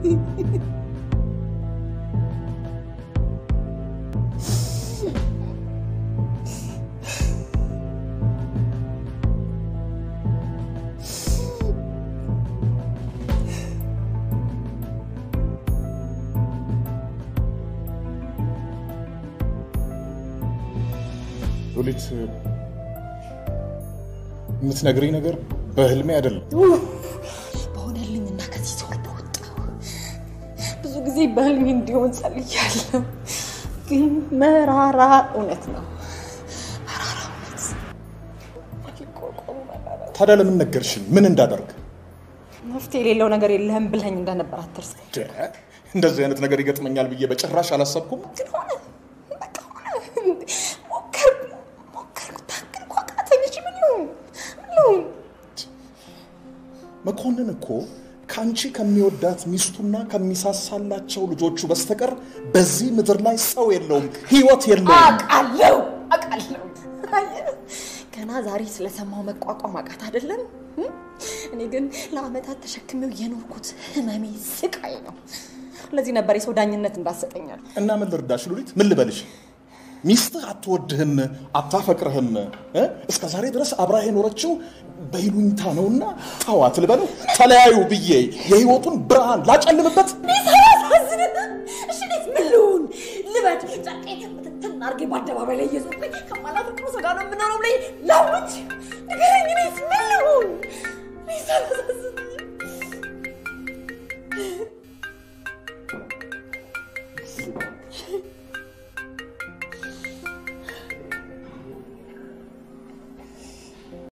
ሉሊት የምትነግሪኝ ነገር በህልሜ አይደለም። በሆነልኝ እና ከዚህ ሰው በወጣው ብዙ ጊዜ በህልሜ እንዲሆን ጸልያለሁ፣ ግን መራራ እውነት ነው። መራራ እውነት ሊቋቋሙ መራራ ታዲያ ለምን ነገርሽኝ? ምን እንዳደርግ? መፍትሄ የሌለው ነገር የለህም ብለኝ እንደነበር አትርሳ። ደ- እንደዚህ አይነት ነገር ይገጥመኛል ብዬ በጭራሽ አላሰብኩም። ግን ሆነ፣ በቃ ሆነ። ሞከርኩ ሞከርኩ፣ ታገልኩ፣ አቃተኝ። እሺ ምን ይሁን ምን ይሁን? መኮንን እኮ ከአንቺ ከሚወዳት ሚስቱና ከሚሳሳላቸው ልጆቹ በስተቀር በዚህ ምድር ላይ ሰው የለውም፣ ህይወት የለውም። አውቃለሁ አውቃለሁ። አየህ፣ ገና ዛሬ ስለሰማው መቋቋም አቃት አይደለም። እም? እኔ ግን ለአመታት ተሸክሜው የኖርኩት ህመሜ ስቃይ ነው። ለዚህ ነበር የሰው ዳኝነት እንዳሰጠኛል። እና ምን ልርዳሽ ሉሊት? ምን ልበልሽ? ሚስትህ አትወድህም፣ አታፈቅርህም። እ? እስከ ዛሬ ድረስ አብራህ የኖረችው በይሉኝታ ነውና ተዋት ልበለው? ተለያዩ ብዬ የህይወቱን ብርሃን ላጨልምበት? ሳያሳዝን እሺ፣ እኔስ ምን ልሁን? ልበድ ጨርቄን ትንትን አድርጌ በአደባባይ ላይ እየዞርኩኝ ከማላፈቅረው ሰው ጋር ነው የምኖረው ብለኝ ላውጅ? ንገረኝ፣ እኔስ ምን